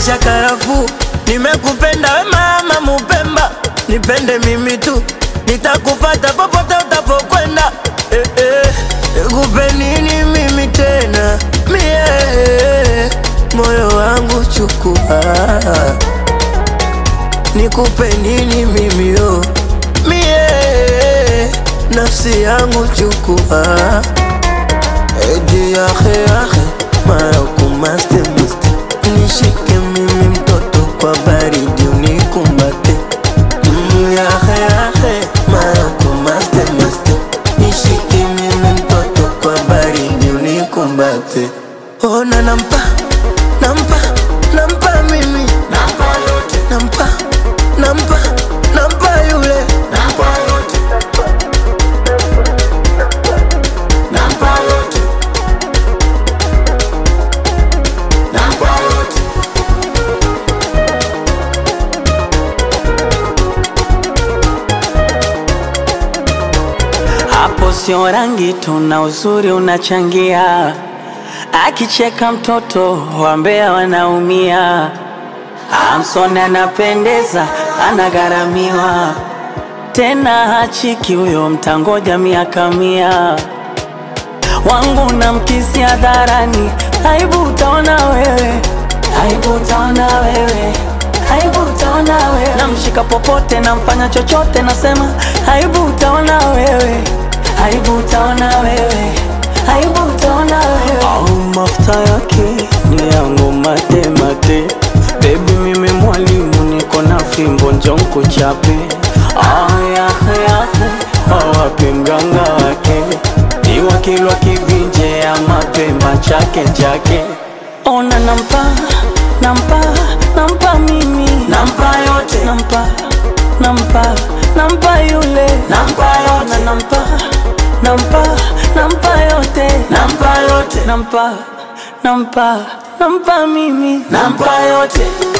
maisha karafuu. Nimekupenda we mama Mupemba, nipende mimi tu, nitakufata popote utapokwenda. Eh, eh, nikupe nini mimi tena mie, moyo wangu chukua, nikupe nini mimi oh, mie, nafsi yangu chukua, edi yahe yahe Maroko maste maste, nishike mimi mtoto kwa baridi unikumbate Mm, yahe yahe Maroko maste maste, nishike mimi mtoto kwa baridi unikumbate. Ona nampa nampa nampa mimi nampa yote, nampa nampa nampa yule nampa yote, nampa yote, nampa yote. Hapo sio rangi tu na uzuri unachangia, akicheka mtoto wambea wanaumia. Amson anapendeza, anagharamiwa tena hachiki huyo, mtangoja miaka mia. Wangu na mkisi hadharani, aibu utaona wewe, aibu utaona wewe, aibu utaona wewe. Namshika popote, namfanya chochote, nasema aibu utaona wewe, aibu utaona wewe, aibu utaona wewe. Au mafuta yake ni yangu mate mate, baby mimi mwalimu, niko na fimbo njonku chape. Ah, yahe yahe, awapi mganga wake ni wakilwa kivinje ya mapemba chake chake. Ona nampa nampa nampa mimi Nampa yote, nampa nampa nampa yule nampa Ona yote, nampa nampa nampa yote nampa yote, nampa nampa nampa mimi nampa yote.